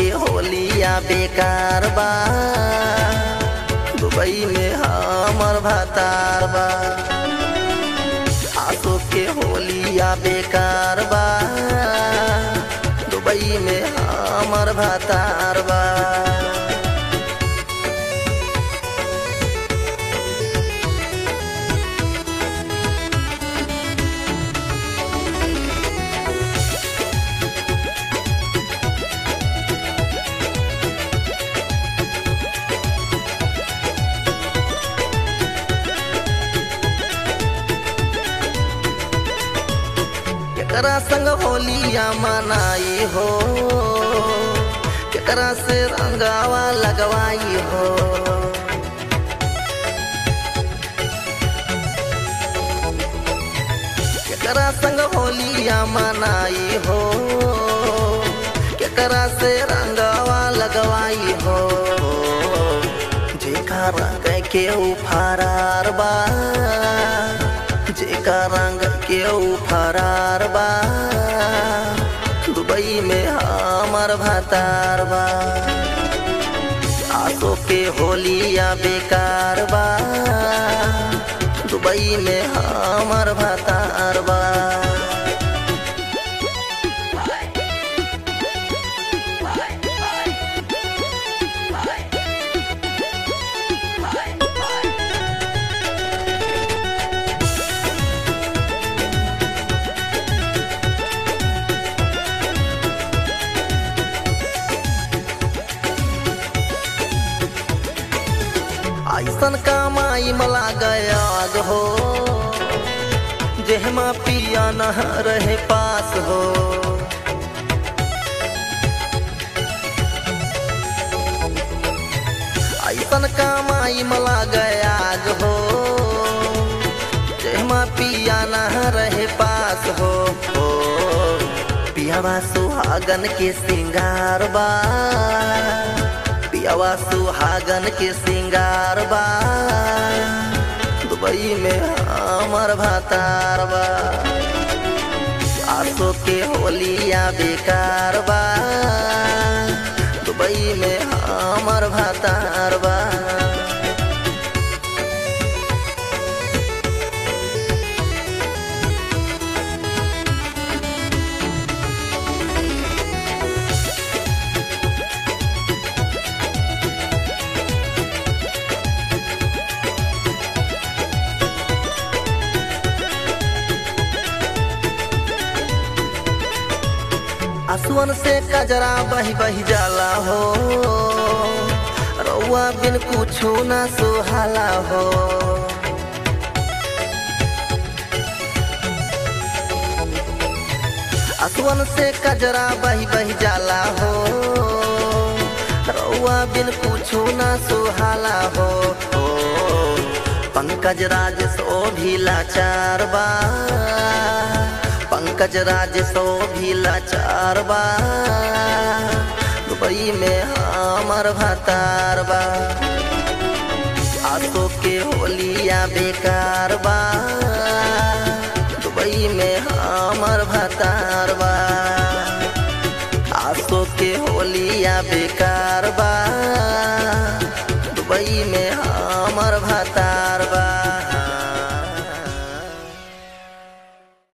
के होलिया बेकार बा दुबई में हमर भतार बा आसो के होलिया बेकार बा दुबई में हमर भतार बा केकरा संग होलिया मनाई हो केकरा से रंगावा लगवाई हो केकरा संग होलिया मनाई हो केकरा से रंगावा लगवाई हो जेका रंग के फरार बा जेका रंग के फरार बा दुबई में हमर भतार बा आसो के होलिया बेकार बा दुबई में हमर भतार बा ऐसन कमाई मला गयाग हो जेहमा पिया न रहे पास हो ऐसन कमाई मला गयाग हो जेहमा पिया न रहे पास हो हो पियावा सुहागन के सिंगार बा पियावा सुहागन के सिंगार बा दुबई में हमर भतार बा आसो के होलिया बेकार बा दुबई में हमर भतार बा आसुअन से कजरा बही बही जाला हो रउआ बिन कुछो ना सुहाला हो आसुअन से कजरा बही बही जाला हो रउआ बिन कुछो ना सुहाला हो हो पंकज राज सो भी लाचार बा पंकज राज सो भी लाचार बा दुबई में हमर भतार बा आसो के होलिया बेकार बा दुबई में हमर भतार बा आसो के होलिया बेकार बा दुबई में हमर भतार